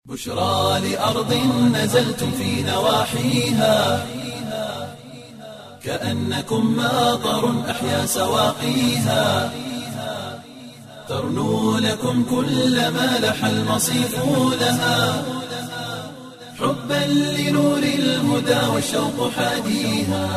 بشرى لأرض نزلتم في نواحيها كأنكم ماطر أحيا سواقيها ترنو لكم كل ما لح المصيف لها حبا لنور الهدى والشوق حاديها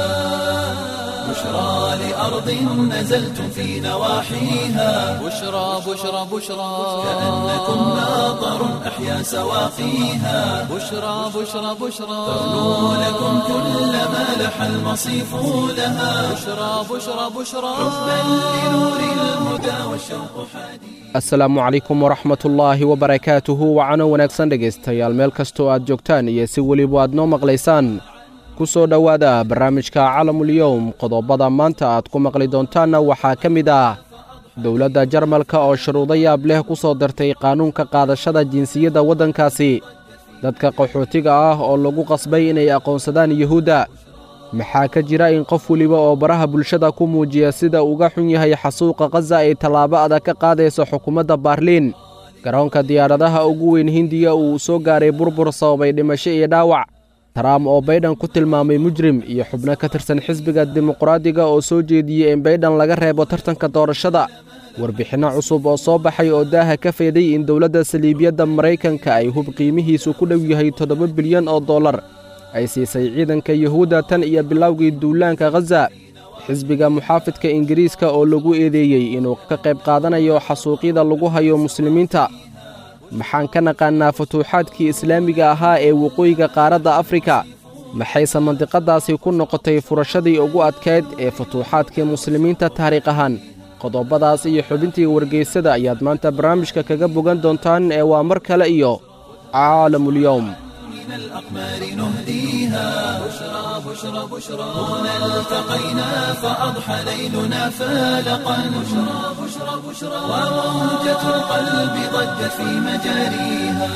بشرى لأرض نزلتم في نواحيها بشرى بشرى بشرى كأنكم ماطر أحيا سواقيها بشرى بشرى بشرى ترنو لكم كل ما لح المصيف لها بشرى بشرى بشرى حبا لنور الهدى والشوق حاديها asalaamu calaykum waraxmatullaahi wabarakaatuhu wacano wanaagsan dhegaystayaal meel kastoo aad joogtaan iyo si weliba aad noo maqlaysaan ku soo dhowaada barnaamijka calamulyowm qodobada maanta aad ku maqli doontaanna waxaa ka mid ah dowladda jarmalka oo shuruudo yaab leh ku soo dartay qaanuunka qaadashada jinsiyadda waddankaasi dadka qaxootiga ah oo lagu qasbay inay aqoonsadaan yuhuudda maxaa ka jira in qof weliba oo baraha bulshada ku muujiya sida uga xun yahay xasuuqa khaza ay tallaabo adag ka qaadayso xukuumadda baarliin garoonka diyaaradaha ugu weyn hindiya uu soo gaaray burbur sababay dhimasho iyo dhaawac taraam oo baydhan ku tilmaamay mujrim iyo xubno ka tirsan xisbiga dimuqraadiga oo soo jeediyey in baydhan laga reebo tartanka doorashada warbixinno cusub oo soo baxay oo daaha ka feeday in dowladda saliibiyadda maraykanka ay hub qiimihiisu ku dhow yahay toddoba bilyan oo dollar ay siisay ciidanka yuhuudda tan iyo bilowgii duulaanka khaza xisbiga muxaafidka ingiriiska oo lagu eedeeyey inuu ka qayb qaadanayo xasuuqyada lagu hayo muslimiinta maxaan ka naqaannaa futuuxaadkii islaamiga ahaa ee waqooyiga qaaradda afrika maxayse mandiqadaasi ku noqotay furashadii ugu adkayd ee futuuxaadkii muslimiinta taariikh ahaan qodobadaas iyo xubintii wargeysada ayaad maanta barnaamijka kaga bogan doontaan ee waa mar kale iyo caalamulyowm من الأقمار نهديها بشرى بشرى بشرى هنا التقينا فأضحى ليلنا فالقا بشرى بشرى بشرى وموجة القلب ضجت في مجاريها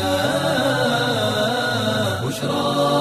بشرى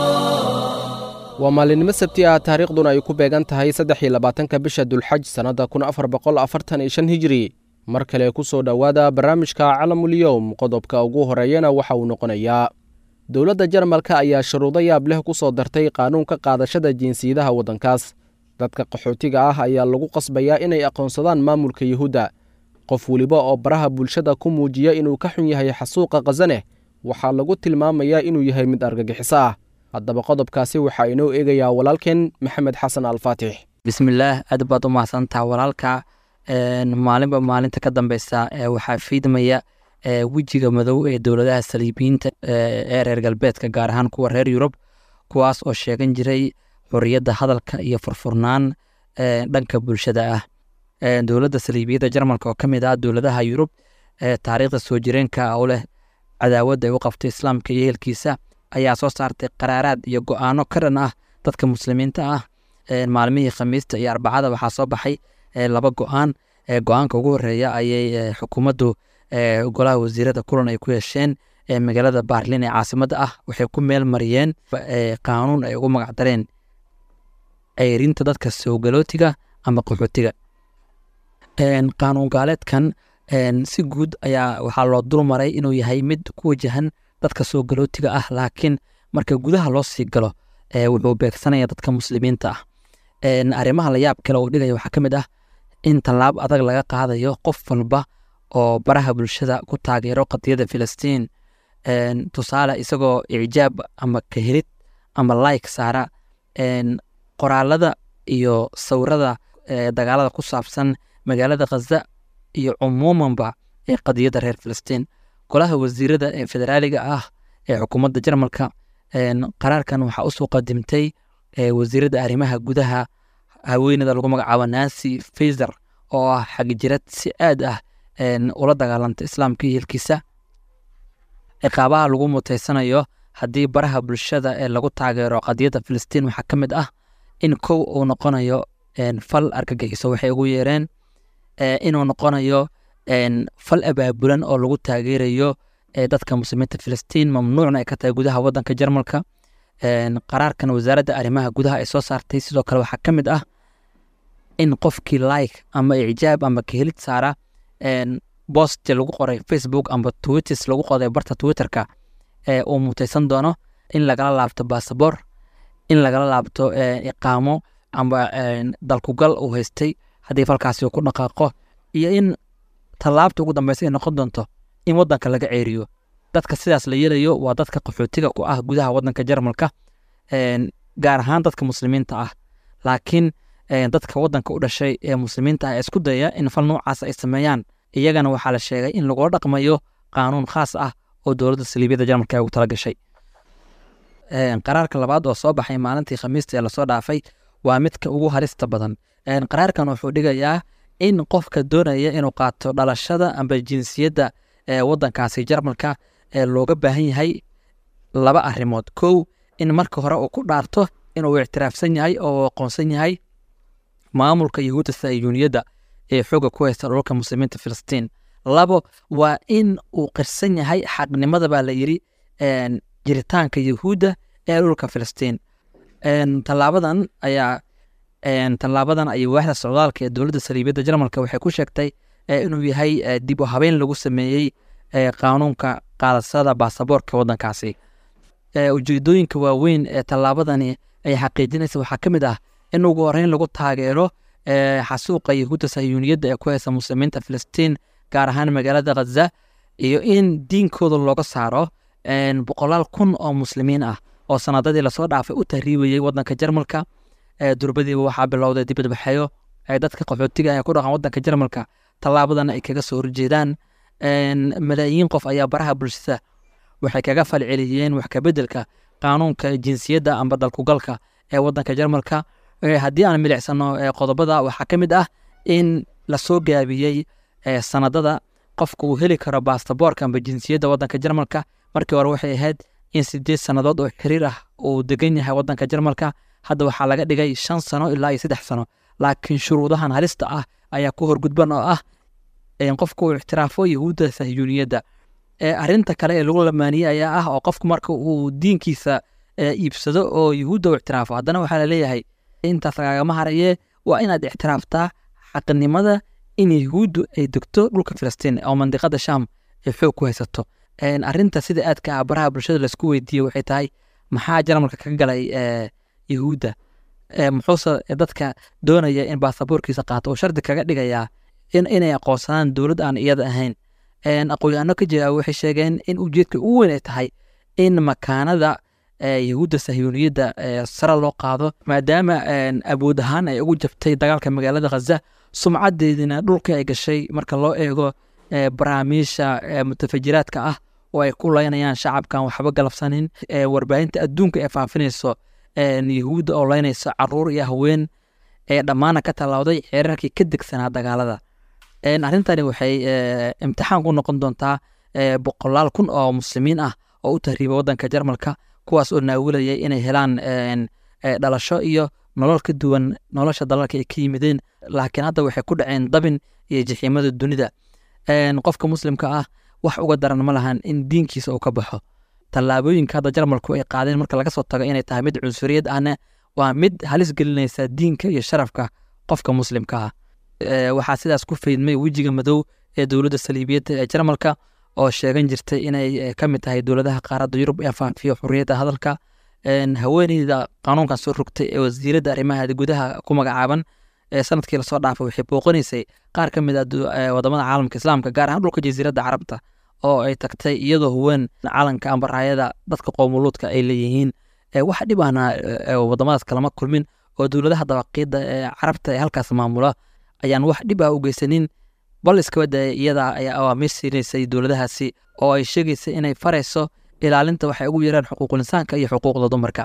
waa maalinimo sabti ah taariikhduna ay ku beegan tahay saddex iyo labaatanka bisha dulxaj sannadda kun afar boqol afartan iyo shan hijiri mar kale ku soo dhowaada barnaamijka calamulyowm qodobka ugu horeeyana waxa uu noqonayaa dowladda jarmalka ayaa shuruudo yaab leh ku soo dartay qaanuunka qaadashada jinsiyadaha waddankaas dadka qaxootiga ah ayaa lagu qasbayaa inay aqoonsadaan maamulka yuhuudda qof weliba oo baraha bulshada ku muujiya inuu ka xun yahay xasuuqa khazaneh waxaa lagu tilmaamayaa inuu yahay mid argagixiso ah haddaba qodobkaasi waxaa inoo eegayaa walaalkeen maxamed xasan alfaatix bismillaah aad baad u mahadsantaha walaalka maalinba maalinta ka dambeysa waxaa fiidmaya wejiga madow ee dowladaha saliibiyiinta ee reer galbeedka gaar ahaan kuwa reer yurub kuwaas oo sheegan jiray xoriyadda hadalka iyo furfurnaan dhanka bulshada ah dowladda saliibiyadda jarmalka oo ka mid ah dowladaha yurub taariikhda soo jireenka u leh cadaawadda ay u qabtay islaamka iyo ehelkiisa ayaa soo saartay qaraaraad iyo go-aano ka dhan ah dadka muslimiinta ah maalmihii khamiista iyo arbacada waxaa soo baxay laba go-aan go-aanka ugu horeeya ayay xukuumaddu golaha wasiirada kulan ay ku yeesheen magaalada baarlin ee caasimadda ah waxay ku meel mariyeen qaanuun ay ugu magacdareen ceyrinta dadka soogalootiga ama qaxootiga qaanuun gaaleedkan si guud ayaa waxaa loo dulmaray inuu yahay mid ku wajahan dadka soogalootiga ah laakiin marka gudaha loo sii galo wuxuu beegsanaya dadka muslimiinta ah arrimaha layaab kale uu dhigaya waxaa ka mid ah in tallaab adag laga qaadayo qof walba oo baraha bulshada ku taageero qadiyadda filistiin tusaale isagoo icjaab ama kahelid ama like saara qoraalada iyo sawirada dagaalada ku saabsan magaalada khaza iyo cumuumanba ee qadiyadda reer filistiin golaha wasiirada ee federaaliga ah ee xukuumadda jarmalka qaraarkan waxaa usoo qadimtay wasiiradda arrimaha gudaha haweeneyda lagu magacaabo nancy faiser oo ah xagijirad si aad ah ula dagaalanta islaamka iyo hilkiisa ciqaabaha lagu muteysanayo haddii baraha bulshada ee lagu taageero qadiyadda filistiin waxaa ka mid ah in kow uu noqonayo fal argagixiso waxay ugu yeereen inuu noqonayo fal abaabulan oo lagu taageerayo dadka muslimiinta filistiin mamnuucna ay ka tahay gudaha wadanka jarmalka qaraarkan wasaaradda arrimaha gudaha ay soo saartay sidoo kale waxaa ka mid ah in qofkii like ama icjaab ama kahelid saara bost lagu qoray facebook amba twitters lagu qoray barta twitterka ee uu mutaysan doono in lagala laabto basaboor in lagala laabto iqaamo amba dalkugal uu haystay haddii falkaasi uu ku dhaqaaqo iyo in tallaabta ugu dambeysa ay noqon doonto in waddanka laga ceeriyo dadka sidaas la yeelayo waa dadka qaxootiga ku ah gudaha waddanka jarmalka gaar ahaan dadka muslimiinta ah laakiin dadka waddanka u dhashay ee muslimiinta ah ee isku dayaya in fal noocaas ay sameeyaan iyagana waxaa la sheegay in lagula dhaqmayo qaanuun khaas ah oo dowladda saliibiyadda jarmalka ay ugu tala gashay qaraarka labaad oo soo baxay maalintii khamiista ee lasoo dhaafay waa midka ugu halista badan qaraarkan wuxuu dhigayaa in qofka doonaya inuu qaato dhalashada amba jinsiyadda ee waddankaasi jarmalka ee looga baahan yahay laba arrimood kow in marka hore uu ku dhaarto inuu ictiraafsan yahay oo aqoonsan yahay maamulka yahuudda sayuuniyadda ee xooga ku haysta dhulka muslimiinta filistiin labo waa in uu qirsan yahay xaqnimada baa la yidhi jiritaanka yahuudda ee dhulka filistiin tallaabadan ayaa tallaabadan ayay waaxda socdaalka ee dowladda saliibiyadda jarmalka waxay ku sheegtay inuu yahay dib u habeyn lagu sameeyey qaanuunka qaadashada baasaboorka waddankaasi ujeedooyinka waaweyn ee tallaabadani ay xaqiijinaysa waxaa ka mid ah in ugu horeyn lagu taageero xasuuqa yahuudda sayuuniyadda ee ku haysa muslimiinta filistiin gaar ahaan magaalada khaza iyo in diinkooda looga saaro boqolaal kun oo muslimiin ah oo sanadadii lasoo dhaafay u tahriibayey waddanka jarmalka durbadiiba waxaa bilowday dibadbaxeyo ay dadka qaxootiga ee ku dhaqan waddanka jarmalka tallaabadan ay kaga soo horjeedaan malaayiin qof ayaa baraha bulshada waxay kaga falceliyeen wax kabeddelka qaanuunka jinsiyadda amba dalkugalka ee waddanka jarmalka haddii aan milicsano qodobada waxaa ka mid ah in lasoo gaabiyey sanadada qofka uu heli karo baastaboorka amba jinsiyadda waddanka jarmalka markii hore waxay ahayd in sideed sannadood oo xiriir ah uu degan yahay waddanka jarmalka hadda waxaa laga dhigay shan sano ilaa iyo saddex sano laakiin shuruudahan halista ah ayaa ku horgudban oo ah qofka uu ictiraafo yahuudda sahyuuniyadda arrinta kale ee lagu lamaaniyey ayaa ah oo qofku marka uu diinkiisa iibsado oo yahuudda u ictiraafo haddana waxaa laleeyahay intaas lagagama harayee waa inaad ictiraaftaa xaqnimada in yahuuddu ay degto dhulka filistiin oo mandiqada sham ay xoog ku haysato arrinta sida aadka ah baraha bulshada laisku weydiiyey waxay tahay maxaa jarmalka ka galay yahuudda muxuuse dadka doonaya in baasaboorkiisa qaato oo shardi kaga dhigayaa inay aqoonsadaan dowlad aan iyada ahayn aqoon-yaano ka jira waxay sheegeen in ujeedka ugu weyn ay tahay in makaanada yahuudda sahyuuniyadda sare loo qaado maadaama awood ahaan ay ugu jabtay dagaalka magaalada khaza sumcadeedina dhulka ay gashay marka loo eego baraamiisha mutafajiraadka ah oo ay ku leynayaan shacabkan waxba galabsanin warbaahinta adduunka ee faafinayso yahuudda oo leynayso caruur iyo haween ee dhammaana ka tallawday xeerarkii ka degsanaa dagaalada arrintani waxay imtixaan ku noqon doontaa boqolaal kun oo muslimiin ah oo u tahriiba waddanka jarmalka kuwaas oo naawilayay inay helaan dhalasho iyo nolol ka duwan nolosha dalalka ay ka yimideen laakiin hadda waxay ku dhaceen dabin iyo jixiimada dunida qofka muslimka ah wax uga daran ma lahan in diinkiisa uu ka baxo tallaabooyinka hadda jarmalku ay qaadeen marka laga soo tago inay tahay mid cunsuriyad ahna waa mid halis gelinaysa diinka iyo sharafka qofka muslimka ah waxaa sidaas ku faydmay wejiga madow ee dowladda saliibiyadda ee jarmalka oo sheegan jirtay inay ka mid tahay dowladaha qaaradda yurub ee faafiyo xurriyadda hadalka haweeneyda qanuunkan soo rogtay ee wasiiradda arrimaha gudaha ku magacaaban ee sanadkii lasoo dhaafay waxay booqanaysay qaar ka mid ah wadamada caalamka islaamka gaar ahaan dhulka jasiiradda carabta oo ay tagtay iyadoo huween calanka amba raayada dadka qoomuluudka ay leeyihiin wax dhib ahna wadamadaas kalama kulmin oo dowladaha dabaqiida ee carabta ee halkaas maamula ayaan wax dhib ah u geysanin bal iskaba daaya iyada ayaa awaamiir siinaysay dowladahaasi oo ay sheegaysay inay farayso ilaalinta waxay ugu yaraan xuquuqul insaanka iyo xuquuqda dumarka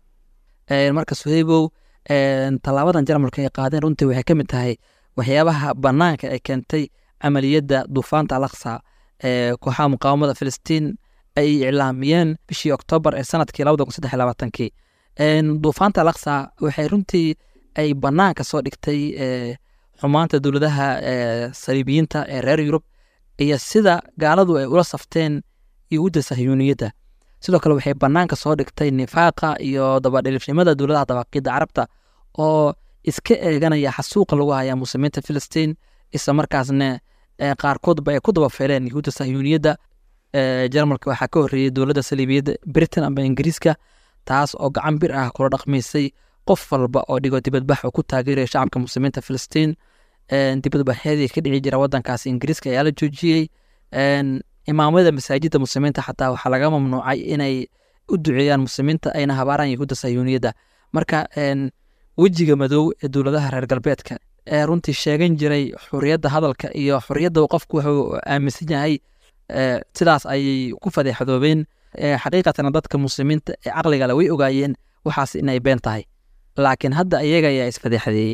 marka suheybow tallaabadan jarmalka ay qaadeen runtii waxay ka mid tahay waxyaabaha banaanka ay keentay camaliyadda duufaanta alaqsa ee kooxaha muqaawamada filistiin ay iclaamiyeen bishii oktoobar ee sanadkii labada kun saddex labaatankii duufaanta alaqsa waxay runtii ay banaanka soo dhigtay xumaanta dowladaha saliibiyiinta ee reer yurub iyo sida gaaladu ay ula safteen yahuudda sahyuuniyadda sidoo kale waxay banaanka soo dhigtay nifaaqa iyo dabadhilifnimada dowladaha dabaqiidda carabta oo iska eeganaya xasuuqa lagu hayaa muslimiinta filistiin isla markaasna qaarkoodba ay ku dabafeeleen yahuudda sahyuuniyadda jarmalka waxaa ka horreeyey dowladda saliibiyadda britain amba ingiriiska taas oo gacan bir ah kula dhaqmaysay qof walba oo dhigo dibadbax oo ku taageeraya shacabka muslimiinta filistiin dibadbaxyadii ka dhici jira wadankaasi ingiriiska ayaa la joojiyey imaamada masaajidda muslimiinta xataa waxaa laga mamnuucay inay u duceeyaan muslimiinta ayna habaaraan yahuudda sayuuniyadda marka wejiga madow ee dowladaha reer galbeedka ee runtii sheegan jiray xuriyadda hadalka iyo xuriyadda qofku wuxuu aaminsan yahay sidaas ayay ku fadeexdoobeen xaqiiqatana dadka muslimiinta ee caqligale way ogaayeen waxaas inay been tahay laakiin hadda iyaga ayaa isfadeexadeeyey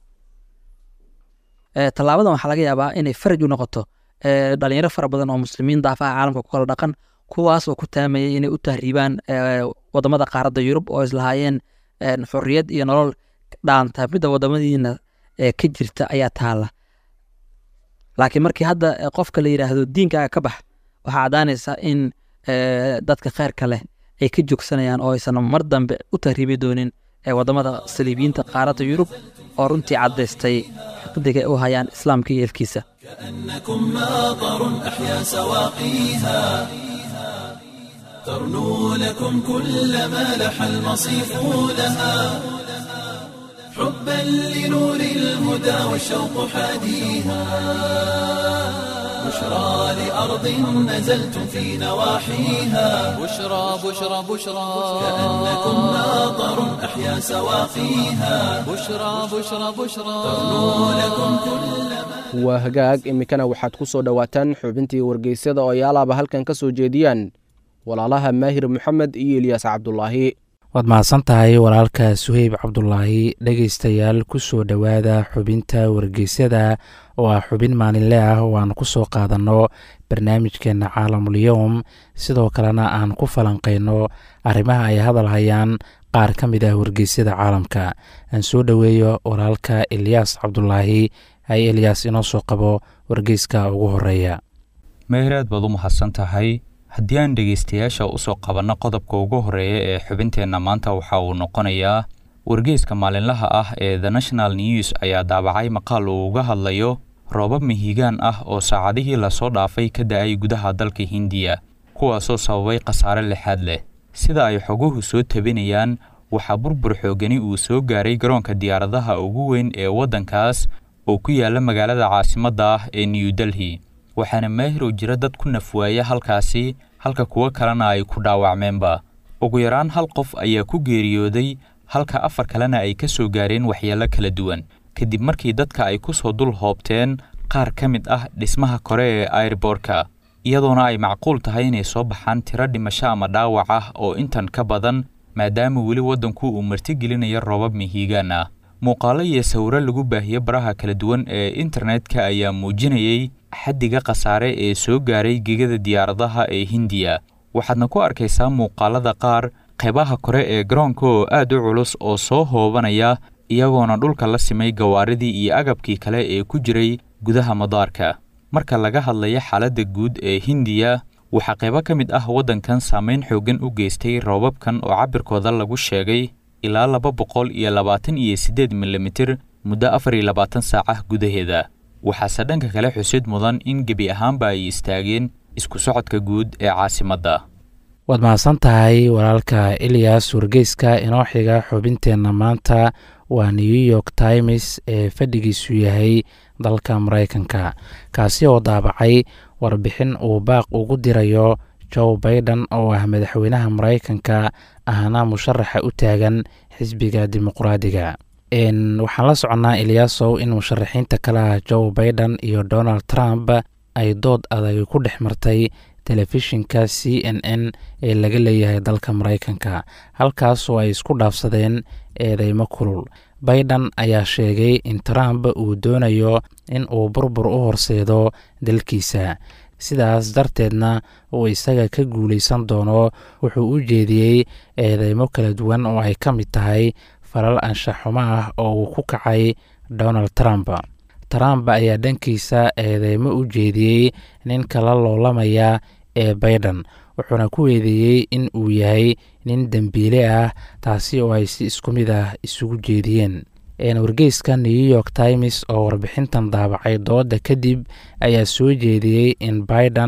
tallaabadan waxaa laga yaabaa inay faraj u noqoto dhalinyaro fara badan oo muslimiin daafaha caalamka ku kala dhaqan kuwaas oo ku taamayay inay u tahriibaan wadamada qaaradda yurub oo islahaayeen xorriyad iyo nolol dhaanta midda wadamadiina ka jirta ayaa taala laakiin markii hadda qofka la yidhaahdo diinkaaga ka bax waxaa caddaanaysa in dadka kheyrka leh ay ka joogsanayaan oo aysan mar dambe u tahriibi doonin wadamada saliibiyiinta qaaradda yurub oo runtii caddaystay xaqdiga ay u hayaan islaamka iyo elkiisa كأنكم ماطر أحيا سواقيها ترنو لكم كل ما لح المصيف لها حبا لنور الهدى والشوق حاديها بشرى لأرض نزلتم في نواحيها بشرى بشرى بشرى كأنكم ماطر أحيا سواقيها بشرى بشرى بشرى ترنو لكم كل waa hagaag iminkana waxaad ku soo dhowaataan xubintii wargeysyada oo yaalaaba halkan ka soo jeediyaan walaalaha maahir moxamed iyo eliyaas cabdulaahi waad mahadsan tahay walaalka suheyb cabdulaahi dhegaystayaal ku soo dhowaada xubinta wargeysyada oo ah xubin maalinle ah oo aan ku soo qaadanno barnaamijkeenna caalamul-yowm sidoo kalena aan ku falanqayno arrimaha ay hadal hayaan qaar ka mid ah wargeysyada caalamka aan soo dhoweeyo walaalka eliyaas cabdulaahi hay eliyaas inoo soo qabo wargeyska ugu horeeya meehraad baad u mahadsan tahay haddii aan dhegaystayaasha u soo qabanno qodobka ugu horreeya ee xubinteenna maanta waxa uu noqonayaa wargeyska maalinlaha ah ee the national news ayaa daabacay maqaal uu uga hadlayo roobab mihigaan ah oo saacadihii lasoo dhaafay ka da-ay gudaha dalka hindiya kuwaasoo sababay khasaare lixaad leh sida ay xoguhu soo tabinayaan waxaa burbur xoogani uu soo gaaray garoonka diyaaradaha ugu weyn ee waddankaas oo ku yaala magaalada caasimadda ah ee new delhi waxaana maahirow jira dad ku nafwaaya halkaasi halka kuwo kalena ay ku dhaawacmeenba ugu yaraan hal qof ayaa ku geeriyooday halka afar kalena ay ka soo gaareen waxyeello kala duwan kadib markii dadka ay ku soo dul hoobteen qaar ka mid ah dhismaha kore ee airbortka iyadoona ay macquul tahay inay soo baxaan tiro dhimasho ama dhaawac ah oo intan ka badan maadaama weli waddanku uu martigelinayo roobab mihiigaan ah muuqaalo iyo sawiro lagu baahiye baraha kala duwan ee internetka ayaa muujinayay xaddiga khasaare ee soo gaaray gegada diyaaradaha ee hindiya waxaadna ku arkaysaa muuqaalada qaar qeybaha kore ee garoonka oo aad u culus oo soo hoobanaya iyagoona dhulka la simay gawaaridii iyo agabkii kale ee ku jiray gudaha madaarka marka laga hadlayo xaaladda guud ee hindiya waxaa qaybo ka mid ah waddankan saameyn xooggan u geystay roobabkan oo cabirkooda lagu sheegay ilaa laba boqol iyo labaatan iyo siddeed milimitir muddo afar iyo labaatan saacah gudaheeda waxaase dhanka kale xusid mudan in gebi ahaanba ay istaageen isku socodka guud ee caasimadda waad mahadsan tahay walaalka eliyas wargeyska inoo xiga xubinteenna maanta waa new york times ee fadhigiisu yahay dalka maraykanka kaasi oo daabacay warbixin uu baaq ugu dirayo joe baiden oo ah madaxweynaha maraykanka ahna musharaxa u taagan xisbiga dimuqraadiga waxaan la soconnaa eliyaasow in musharaxiinta kale ah joe baiden iyo donald trump ay dood adag ku dhex martay telefishinka c n n ee laga leeyahay dalka maraykanka halkaasoo ay isku dhaafsadeen eedeymo kulul baiden ayaa sheegay in trump uu doonayo in uu burbur u horseedo dalkiisa sidaas darteedna uu isaga ka guulaysan doono wuxuu u jeediyey eedeymo kala duwan oo ay ka mid tahay falal anshaxumo ah oo uu ku kacay donald trump trump ayaa dhankiisa eedeymo u jeediyey ninka la loolamaya ee baiden wuxuuna ku weedeeyey in uu yahay nin dembiile ah taasi oo ay si isku mid ah isugu jeediyeen wargeyska new york times oo warbixintan daabacay dooda kadib ayaa soo jeediyey in baiden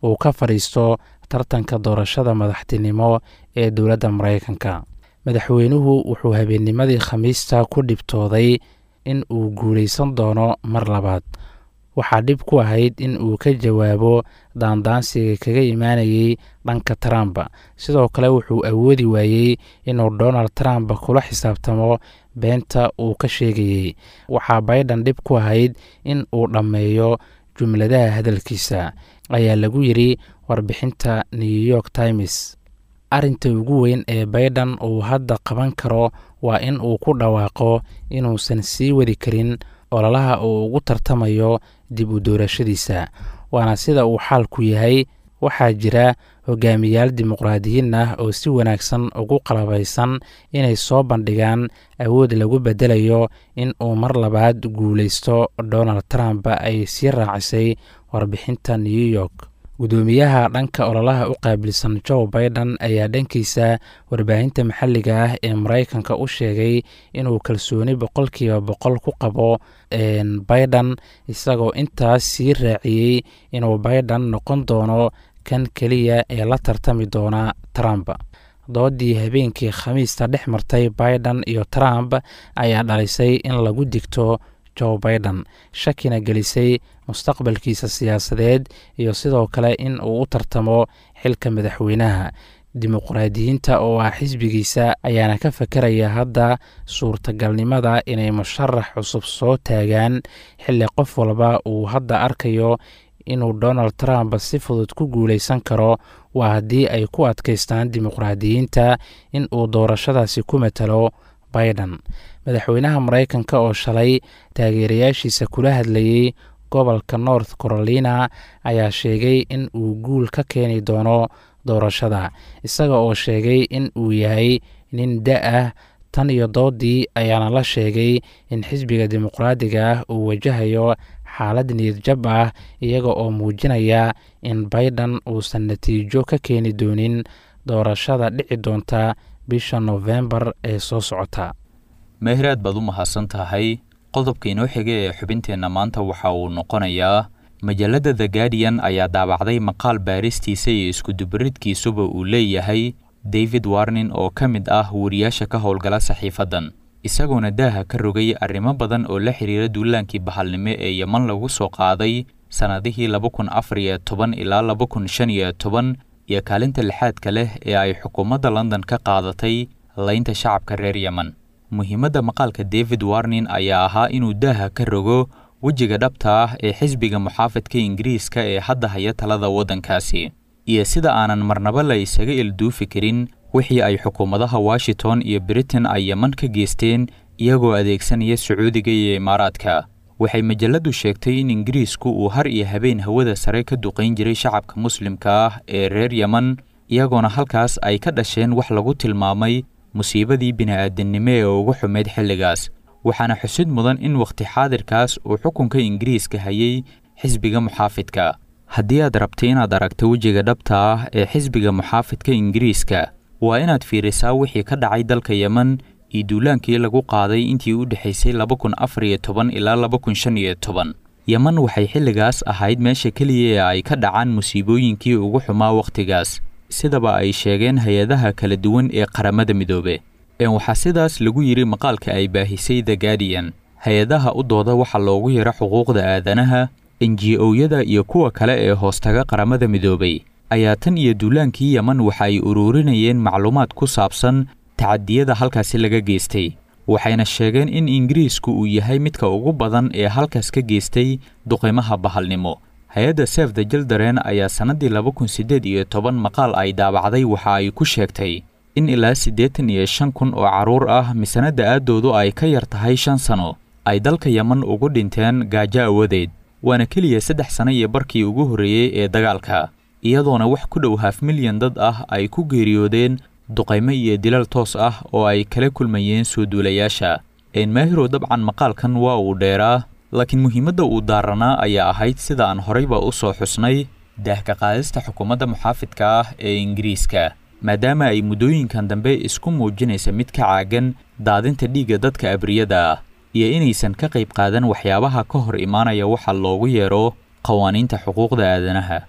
uu ka fadhiisto tartanka doorashada madaxtinimo ee dowladda maraykanka madaxweynuhu wuxuu habeennimadii khamiista ku dhibtooday in uu guulaysan doono mar labaad waxaa dhib ku ahayd in uu ka jawaabo daandaansiga kaga imaanayay dhanka trump sidoo kale wuxuu awoodi waayey inuu donald trump kula xisaabtamo beenta uu ka sheegayey waxaa biden dhib ku ahayd in uu dhammeeyo jumladaha hadalkiisa ayaa lagu yidri warbixinta new york times arrinta ugu weyn ee biden uu hadda qaban karo waa in uu ku dhawaaqo inuusan sii wadi karin ololaha uu ugu tartamayo dib u doorashadiisa waana sida uu xaalku yahay waxaa jira hogaamiyaal dimuqraadiyiin ah oo si wanaagsan ugu qalabaysan inay soo bandhigaan awood lagu bedelayo in uu mar labaad guulaysto donald trump ay sii raacisay warbixinta new york gudoomiyaha dhanka ololaha u qaabilsan joe biden ayaa dhankiisa warbaahinta maxalliga ah ee maraykanka u sheegay inuu kalsooni boqolkiiba boqol ku qabo biden isagoo intaas sii raaciyey inuu biden noqon doono kan keliya ee la tartami doona trump doodii habeenkii khamiista dhex martay biden iyo trump ayaa dhalisay in lagu digto joe biden shakina gelisay mustaqbalkiisa siyaasadeed iyo sidoo kale in uu u tartamo xilka madaxweynaha dimuqraadiyiinta oo ah xisbigiisa ayaana ka fakeraya hadda suurtagalnimada inay musharax cusub soo taagaan xilli qof walba uu hadda arkayo inuu donald trump si fudud ku guulaysan karo waa haddii ay ku adkaystaan dimuqraadiyiinta in uu doorashadaasi ku matalo biden madaxweynaha maraykanka oo shalay taageerayaashiisa kula hadlayey gobolka north carolina ayaa sheegay in uu guul ka keeni doono doorashada isaga oo sheegay in uu yahay nin da ah tan iyo doodii ayaana la sheegay in xisbiga dimuqraadiga ah uu wajahayo xaalad niyadjab ah iyaga oo muujinaya in biden uusan natiijo ka keeni doonin doorashada dhici doonta bisha nofembar ee soo socota meehraad baad u mahadsan tahay qodobka inoo xiga ee xubinteenna maanta waxa uu noqonayaa majallada the guardian ayaa daabacday maqaal baaristiisa iyo iskudubaridkiisuba uu leeyahay david warnin oo ka mid ah wariyaasha ka howlgala saxiifaddan isagoona daaha ka rogay arrimo badan oo la xiriira duulaankii bahalnimo ee yeman lagu soo qaaday sannadihii laba kun afar iyo toban ilaa laba kun shan iyo toban iyo kaalinta lixaadka leh ee ay xukuumadda london ka qaadatay laynta shacabka reer yemen muhiimadda maqaalka david warnin ayaa ahaa inuu daaha ka rogo wejiga dhabta ah ee xisbiga muxaafidka ingiriiska ee hadda haya talada waddankaasi iyo sida aanan marnaba la isaga ilduufi karin wixii ay xukuumadaha washington iyo britain ay yeman ka geysteen iyagoo adeegsanaya sacuudiga iyo imaaraadka waxay majalladdu sheegtay in ingiriisku uu har iyo habeen hawada sare ka duqayn jiray shacabka muslimka ah ee reer yeman iyagoona halkaas ay ka dhasheen wax lagu tilmaamay musiibadii bini'aadannimo ee ugu xumeyd xilligaas waxaana xusid mudan in wakhti xaadirkaas uu xukunka ingiriiska hayay xisbiga muxaafidka haddii aad rabta inaad aragto wejiga dhabta ah ee xisbiga muxaafidka ingiriiska waa inaad fiirisaa wixii ka dhacay dalka yemen iyo duulaankii lagu qaaday intii u dhexaysay laba kun afar iyo toban ilaa laba kun shan iyo toban yemen waxay xilligaas ahayd meesha keliya ee ay ka dhacaan musiibooyinkii ugu xumaa wakhtigaas sidaba ay sheegeen hay-adaha kala duwan ee qaramada midoobe waxaa sidaas lagu yidhi maqaalka ay baahisay the guardian hay-adaha u dooda waxaa loogu yaro xuquuqda aadanaha enji owyada iyo kuwa kale ee hoostaga qaramada midoobay ayaa tan iyo duulaankii yeman waxa ay uruurinayeen macluumaad ku saabsan tacadiyada halkaasi laga geystay waxayna sheegeen in ingiriisku uu yahay midka ugu badan ee halkaas ka geystay duqaymaha bahalnimo hay-adda sef the jildaren ayaa sannaddii laba kun siddeed iyo toban maqaal ay daabacday waxa ay ku sheegtay in ilaa siddeetan iyo shan kun oo carruur ah misanadda aaddoodu ay ka yar tahay shan sano ay dalka yeman ugu dhinteen gaajo awadeed waana keliya saddex sano iyo barkii ugu horreeyey ee dagaalka iyadoona wax ku dhow haaf milyan dad ah ay ku geeriyoodeen duqaymo iyo dilal toos ah oo ay kala kulmayeen soo duulayaasha enmaahirow dabcan maqaalkan waa uu dheeraa laakiin muhiimadda uu daaranaa ayaa ahayd sida aan horayba u soo xusnay daahka qaadista xukuumadda muxaafidka ah ee ingiriiska maadaama ay muddooyinkan dambe isku muujinaysa mid ka caagan daadinta dhiigga dadka abriyada ah iyo inaysan ka qayb qaadan waxyaabaha ka hor imaanaya waxa loogu yeero qawaaniinta xuquuqda aadanaha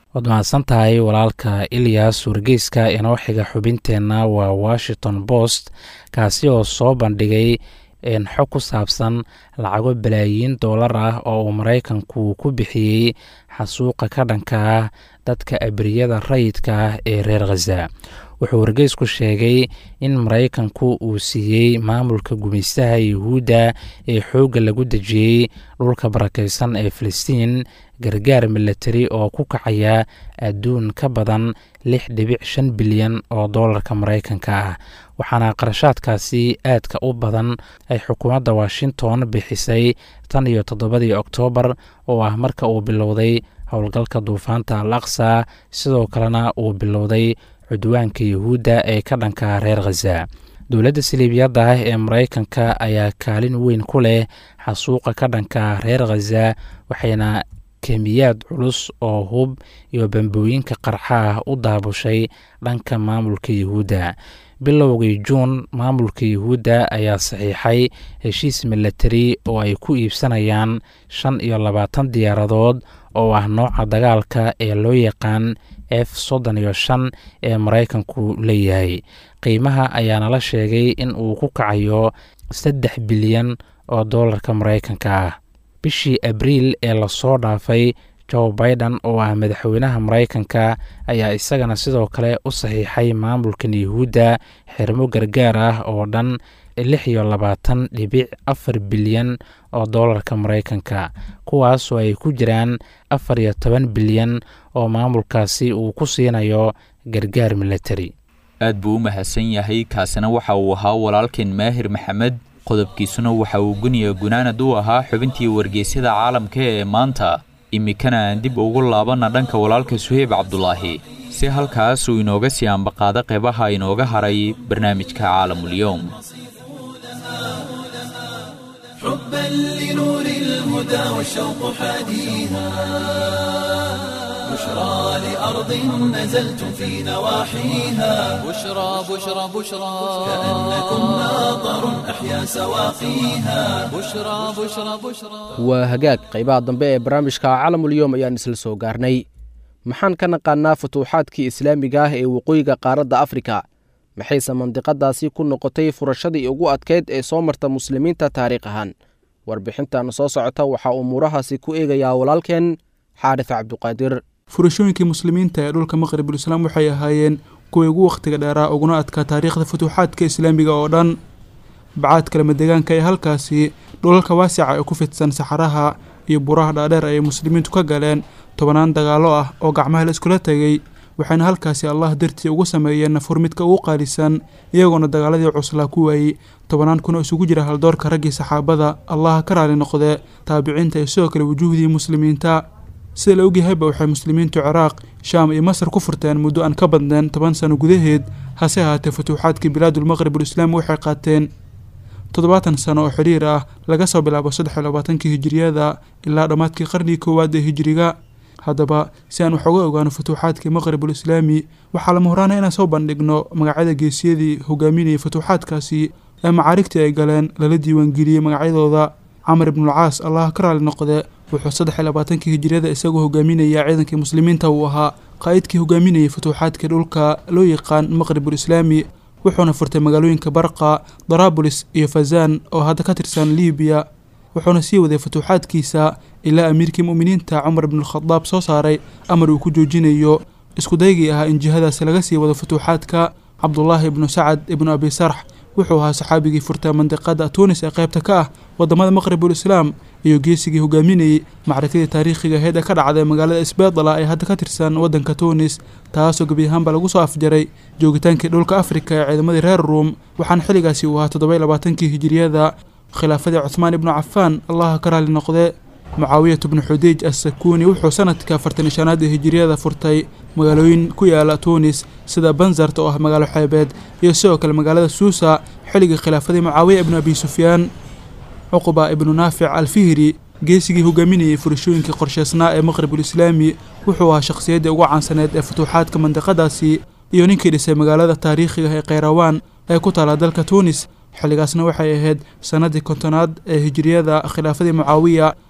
waad mahadsan tahay walaalka ilyas wargeyska inoo xiga xubinteenna waa washington post kaasi oo soo bandhigay xog ku saabsan lacago balaayiin doolar ah oo uu maraykanku ku bixiyey xasuuqa ka dhanka ah dadka abriyada rayidka ah ee reer khaza wuxuu wargeysku sheegay in maraykanku uu siiyey maamulka gumaystaha yuhuudda ee xoogga lagu dejiyey dhulka barakaysan ee filistiin gargaar milatari oo ku kacaya adduun ka badan lix dhibic shan bilyan oo doolarka maraykanka ah waxaana qarashaadkaasi aadka u badan ay xukuumadda washington bixisay tan iyo toddobadii oktoobar oo ah marka uu bilowday howlgalka duufaanta al aqsa sidoo kalena uu bilowday cudwaanka yuhuudda ee ka dhanka reer khaza dowladda saliibiyadda ah ee maraykanka ayaa kaalin weyn ku leh xasuuqa ka dhanka reer khaza waxayna kemiyaad culus oo hub iyo bambooyinka qarxa ah u daabushay dhanka maamulka yuhuudda bilowgii juun maamulka yuhuudda ayaa saxiixay heshiis milatari oo ay ku iibsanayaan shan iyo labaatan diyaaradood oo ah nooca dagaalka ee loo yaqaan f soddon iyo shan ee maraykanku leeyahay qiimaha ayaana la sheegay in uu ku kacayo saddex bilyan oo doolarka maraykanka ah bishii abriil ee lasoo dhaafay joe biden oo ah madaxweynaha maraykanka ayaa isagana sidoo kale u saxiixay maamulkan yuhuudda xirmo gargaar ah oo dhan lix iyo labaatan dhibic afar bilyan oo doolarka maraykanka kuwaasoo ay ku jiraan afar iyo toban bilyan oo maamulkaasi uu ku siinayo gargaar milatari aad buu u mahadsan yahay kaasina waxa uu ahaa walaalkeen maahir maxamed qodobkiisuna waxa uu guniya gunaanad u ahaa xubintii wargeysyada caalamka ee maanta iminkana aan dib ugu laabanna dhanka walaalka suheyb cabdulaahi si halkaas uu inooga sii ambaqaado qeybaha inooga haray barnaamijka caalamulyoom حبا لنور الهدى والشوق حاديها بشرى لأرض نزلت في نواحيها بشرى بشرى بشرى كأنكم ناظر أحيا سواقيها بشرى بشرى بشرى waa hagaag qaybaha dambe ee barnaamijka calamulyoom ayaan isla soo gaarnay maxaan ka naqaanaa futuuxaadkii islaamiga ah ee waqooyiga qaaradda afrika maxayse mandiqadaasi ku noqotay furashadii ugu adkayd ee soo marta muslimiinta taariikh ahaan warbixintan soo socota waxaa umuurahaasi ku eegayaa walaalkeen xaarif cabduqaadir furashooyinkii muslimiinta ee dhulka maqribul islaam waxay ahaayeen kuwii ugu wakhtiga dheeraa uguna adkaa taariikhda futuuxaadka islaamiga oo dhan bacaadka lamadegaanka ee halkaasi dhulalka waasica ee ku fidsan saxaraha iyo buraha dhaadheer ayay muslimiintu ka galeen tobanaan dagaallo ah oo gacmaha la iskula tegay waxayna halkaasi allah dartii ugu sameeyeen nafur midka ugu qaalisan iyagoona dagaaladii cuslaa ku waayey tobanaan kun oo isugu jira haldoorka raggii saxaabada allaha ka raali noqdee taabiciinta iyo sidoo kale wujuuhdii muslimiinta sida la ogyahayba waxay muslimiintu ciraaq shaam iyo masar ku furteen muddo aan ka badneen toban sano gudaheed hase ahaatee futuuxaadkii bilaadulmaqribul islaami waxay qaateen toddobaatan sano oo xidhiir ah laga soo bilaabo saddex iyo labaatankii hijiriyada ilaa dhammaadkii qarnigii koowaad ee hijiriga haddaba si aan wax uga ogaano futuuxaadkii maqribul islaami waxaa lama horaana inaan soo bandhigno magacyada geesiyadii hogaaminayay futuuxaadkaasi ee macaarigtii ay galeen lala diiwaangeliyey magacyadooda camar ibnulcaas allah ka raali noqde wuxuu saddex iyo labaatankii hijiriyada isagoo hogaaminaya ciidankii muslimiinta uu ahaa qaa'idkii hogaaminayay futuuxaadkii dhulka loo yaqaan maqribul islaami wuxuuna furtay magaalooyinka barqa daraabulis iyo fazan oo hadda ka tirsan libiya wuxuuna sii waday futuuxaadkiisa ilaa amiirkii mu'miniinta cumar ibnualkhadaab soo saaray amar uu ku joojinayo iskudaygii ahaa in jihadaasi laga sii wado futuuxaadka cabdulaahi ibnu sacad ibnu abi sarx wuxuu ahaa saxaabigii furtay mandiqada tunis ee qaybta ka ah wadamada maqribul islaam iyo geesigii hogaaminayey macrakadii taariikhiga aheyd ee ka dhacday magaalada isbeedala ee hadda ka tirsan wadanka tunis taasoo gebi ahaanba lagu soo afjaray joogitaankii dhulka afrika ee ciidamadii reer ruum waxaana xilligaasi uu ahaa toddoba iyo labaatankii hijiriyada khilaafadii cuthmaan ibnu cafaan allaha ka raali noqde mucaawiyat bnu xudiij assakuuni wuxuu sanadka afartan iyo shanaad ee hijiriyada furtay magaalooyin ku yaala tunis sida banzart oo ah magaalo xeebeed iyo sidoo kale magaalada suusa xilligii khilaafadii mucaawiya ibnu abi sufyaan cuquba ibnu naafic alfihri geesigii hogaaminayay furashooyinkii qorsheysnaa ee maqribul islaami wuxuu ahaa shakhsiyaddii ugu caansaneed ee futuuxaadka mandiqadaasi iyo ninkii dhisay magaalada taariikhiga ee kheyrawaan ee ku taala dalka tunis xilligaasna waxay ahayd sannaddii kontonaad ee hijiriyada khilaafadii mucaawiya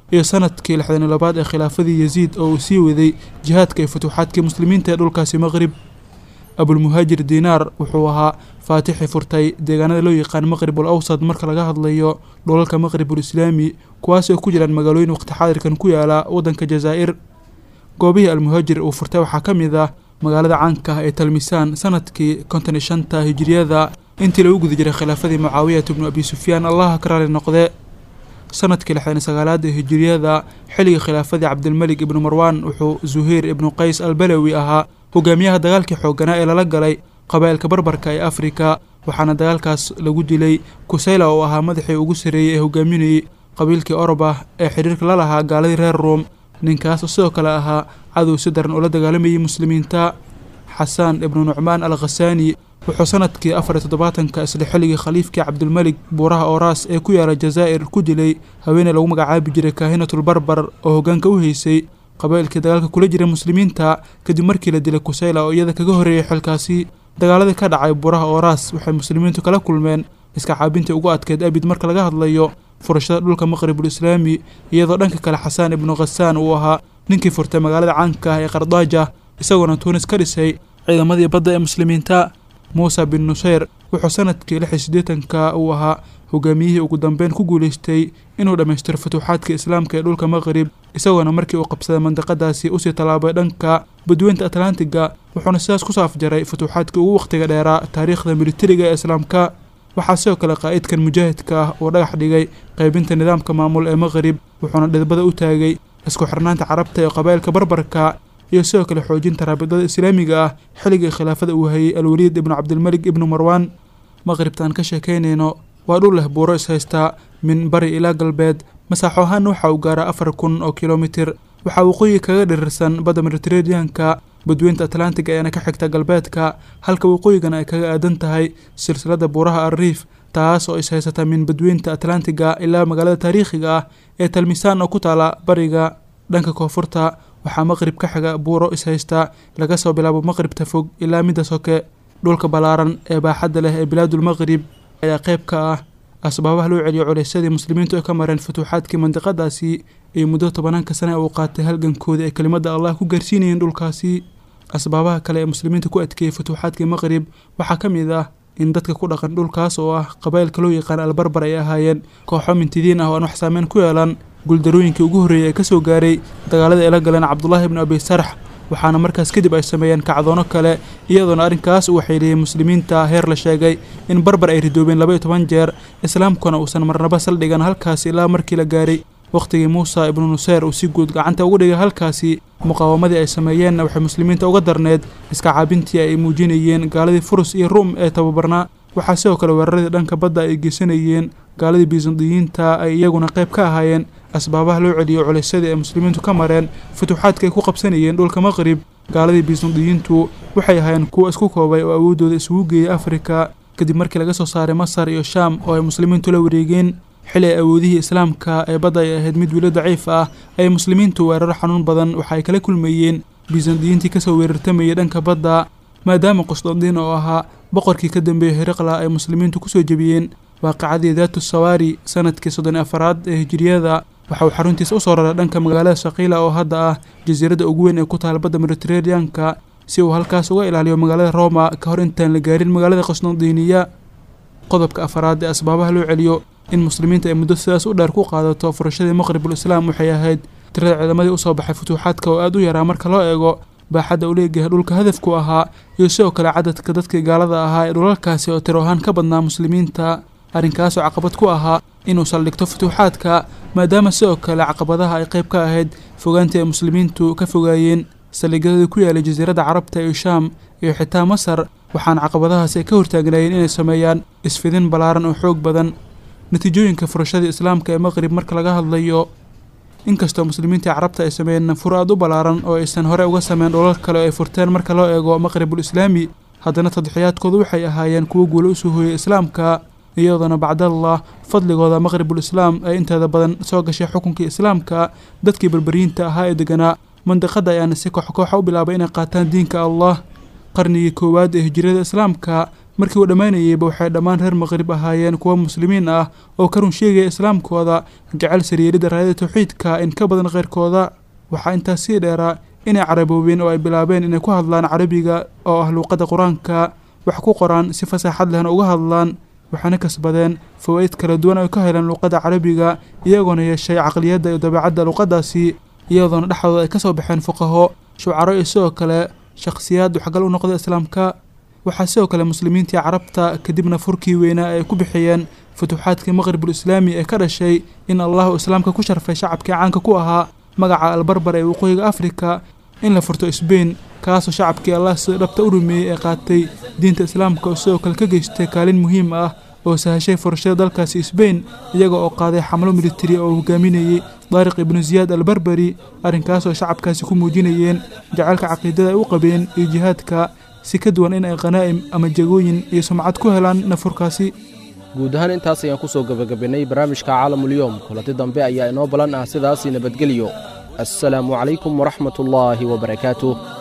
iyo sanadkii lixdan iyo labaad ee khilaafadii yaziid oo uu sii waday jihaadka iyo futuuxaadkii muslimiinta ee dhulkaasi maqrib abulmuhaajir diinaar wuxuu ahaa faatixii furtay deegaanada loo yaqaan maqribul awsad marka laga hadlayo dhulalka maqribul islaami kuwaas oo ku jiraan magaalooyin waqti xaadirkan ku yaala waddanka jazaa'ir goobihii almuhaajir uu furtay waxaa ka mid ah magaalada caanka ah ee talmisaan sanadkii konton iyo shanta hijiriyada intii lagu guda jiray khilaafadii mucaawiyat ibnu abi sufyaan allaha ka raali noqde sanadkii lixdan iyo sagaalaad ee hijiriyada xilligii khilaafadii cabdilmalik ibnu marwaan wuxuu zuhayr ibnu qays albalawi ahaa hogaamiyaha dagaalkii xoogganaa ee lala galay qabaa'ilka barbarka ee afrika waxaana dagaalkaas lagu dilay kusayla oo ahaa madaxii ugu sarreeyey ee hogaaminayey qabiilkii orobah ee xidhiirka la lahaa gaaladii reer ruom ninkaas oo sidoo kale ahaa cadow si daran oo la dagaalamayay muslimiinta xasaan ibnu nucmaan al khasaani wuxuu sanadkii afar iyo toddobaatanka isla xilligii khaliifkii cabdilmalik buuraha ooraas ee ku yaala jazaa'ir ku dilay haweeney lagu magacaabi jiray kaahinatul barbar oo hoggaanka u haysay qabaa'ilkii dagaalka kula jiray muslimiinta kadib markii la dilay kusayla oo iyada kaga horreeyay xilkaasi dagaaladii ka dhacay buuraha ooraas waxay muslimiintu kala kulmeen iska caabintii ugu adkeyd abid marka laga hadlayo furashada dhulka maqribul islaami iyadoo dhanka kale xasaan ibnu khasaan uu ahaa ninkii furtay magaalada caanka ah ee qardaaja isagoona tuunis ka dhisay ciidamadii badda ee muslimiinta muuse bin nuseyr wuxuu sanadkii lix iyo siddeetanka uu ahaa hogaamiyihii ugu dambeyn ku guulaystay inuu dhammaystiro futuuxaadka islaamka ee dhulka maqrib isagoona markii uu qabsaday mandiqadaasi usii tallaabay dhanka badweynta atlantiga wuxuuna sidaas kusoo afjaray futuuxaadkii ugu wakhtiga dheeraa taariikhda militariga ee islaamka waxaa sidoo kale qaa'idkan mujaahidka ah uu dhagax dhigay qaybinta nidaamka maamul ee maqrib wuxuuna dhidbada u taagay isku xirnaanta carabta ee qabaa'ilka barbarka iyo sidoo kale xoojinta raabidada islaamiga ah xilligii khilaafada uu hayay alwaliid ibnu cabdilmalik ibnu marwaan maqribtaan ka sheekaynayno waa dhul leh buuro ishaystaa min bari ilaa galbeed masaaxo ahaana waxa uu gaaraa afar kun oo kilomitir waxaa waqooyi kaga dhirirsan badda mediteraneanka badweynta atlantiga ayaana ka xigta galbeedka halka waqooyigana ay kaga aadan tahay silsilada buuraha alriif taas oo ishaysata min badweynta atlantiga ilaa magaalada taariikhiga ah ee talmisaan oo ku taala bariga dhanka koonfurta waxaa maqrib ka xiga buuro ishaysta laga soo bilaabo maqribta fog ilaa midda soke dhulka ballaaran ee baaxadda leh ee bilaadulmaqrib ayaa qayb ka ah asbaabaha loo celiyo culaysyadii muslimiintu ay ka mareen futuuxaadkii mandiqadaasi iyo muddo tobannaanka sane uu qaatay halgankoodii ay kelimadda allah ku gaarsiinayeen dhulkaasi asbaabaha kale ee muslimiinta ku adkeeyey futuuxaadkii maqrib waxaa ka mid ah in dadka ku dhaqan dhulkaas oo ah qabaa'ilka loo yaqaan albarbar ay ahaayeen kooxo mintidiin ah oo aan wax saameyn ku yeelan guuldarooyinkii ugu horreeyey ee ka soo gaaray dagaalada ay la galeen cabdulaahi ibnu abi sarx waxaana markaas kadib ay sameeyeen kacdoono kale iyadoona arrinkaas uu waxeeliyey muslimiinta heer la sheegay in barbar ay ridoobeen laba iyo toban jeer islaamkuna uusan marnaba saldhigan halkaasi ilaa markii la gaaray wakhtigii muusa ibnu nuseyr uu si guud gacanta ugu dhigay halkaasi muqaawamadii ay sameeyeenna waxay muslimiinta uga darneed iska caabintii ay muujinayeen gaaladii furus iyo ruum ee tababarnaa waxaa sidoo kale weeraradii dhanka badda ay geysanayeen gaaladii bisandiyiinta ay iyaguna qayb ka ahaayeen asbaabaha loo celiyo culaysyadii ay muslimiintu ka mareen futuuxaadka ay ku qabsanayeen dhulka maqrib gaaladii bisandiyiintu waxay ahaayeen kuwo isku koobay oo awooddooda isugu geeyay afrika kadib markii laga soo saaray masar iyo shaam oo ay muslimiintu la wareegeen xili ay awoodihii islaamka ee badda ay ahayd mid wilo daciif ah ay muslimiintu weeraro xanuun badan waxa ay kala kulmayeen bisandiyiintii kasoo weerartamayay dhanka badda maadaama qusdandiin oo ahaa boqorkii ka dambeeyey hiriqla ay muslimiintu kusoo jebiyeen waaqicadii daatu sawaari sanadkii soddon iyo afaraad ee hijiriyada waxa uu xaruntiisa usoo raray dhanka magaalada shaqiila oo hadda ah jasiiradda ugu weyn ee ku taal badda mediteraneanka si uu halkaas uga ilaaliyo magaalada roma ka hor intaan la gaarin magaalada qusdandiiniya qodobka afaraad ee asbaabaha loo celiyo in muslimiinta ay muddo sidaas u dheer ku qaadato furashadii maqribul islaam waxay ahayd tirada ciidamadii usoo baxay futuuxaadka oo aada u yaraa marka loo eego baaxadda u leegahay dhulka hadafku ahaa iyo sidoo kale cadadka dadkii gaalada ahaa ee dhulalkaasi oo tiro ahaan ka badnaa muslimiinta arrinkaasoo caqabad ku ahaa inuu saldhigto futuuxaadka maadaama sidoo kale caqabadaha ay qayb ka ahayd fogaantii ay muslimiintu ka fogaayeen saldhigyadii ku yaalay jasiiradda carabta iyo shaam iyo xitaa masar waxaana caqabadahaasi ay ka hortaagnaayeen inay sameeyaan isfidin ballaaran oo xoog badan natiijooyinka furashadii islaamka ee maqrib marka laga hadlayo inkastoo muslimiintii carabta ay sameeyeen nafur aad u ballaaran oo aysan hore uga sameyn dholal kale oo ay furteen marka loo eego maqribul islaami haddana tadxiyaadkoodu waxay ahaayeen kuwo guulo usoo hooyay islaamka iyadoona bacdallah fadligooda maqribul islaam ay inteeda badan soo gashay xukunkii islaamka dadkii berberiyiinta ahaa ee deganaa mandiqada ayaana si koox kooxa u bilaabay inay qaataan diinka allah qarnigii koowaad ee hijriyada islaamka markii uu dhammaynayeyba waxay dhammaan reer maqrib ahaayeen kuwo muslimiin ah oo ka run sheegaya islaamkooda jecel saryeelidda raayada tawxiidka in ka badan kheyrkooda waxaa intaas sii dheeraa inay caraboobeen oo ay bilaabeen inay ku hadlaan carabiga oo ah luuqadda qur-aanka wax ku qoraan si fasaaxad lehna uga hadlaan waxaana kasbadeen fawaa'id kala duwan ay ka heleen luuqadda carabiga iyagoona yeeshay caqliyadda iyo dabeecadda luuqaddaasi iyadoona dhexdooda ay ka soo baxeen fuqaho shucaro iyo sidoo kale shakhsiyaad waxgal u noqda islaamka waxaa sidoo kale muslimiintii carabta kadibna furkii weynaa ay ku bixiyeen futuuxaadkii maqribul islaami ee ka dhashay in allahu islaamka ku sharfay shacabkii caanka ku ahaa magaca albarbar ee waqooyiga afrika in la furto sbain kaasoo shacabkii allah sida dhabta u rumeeyey ee qaatay diinta islaamka oo sidoo kale ka geystay kaalin muhiim ah oo sahashay furashada dalkaasi sbain iyaga oo qaaday xamlo militari oo hogaaminayey daariq ibnu siyaad albarberi arrinkaasoo shacabkaasi ku muujinayeen jacaylka caqiidada ay u qabeen iyo jihaadka si ka duwan in ay khanaa'im ama jagooyin iyo sumcad ku helaan nafurkaasi guud ahaan intaas ayaan ku soo gebagabinnay barnaamijka caalamulyoom kulanti dambe ayaa inoo ballan ah sidaasii nabadgelyo assalaamu calaykum waraxmatullaahi wabarakaatuh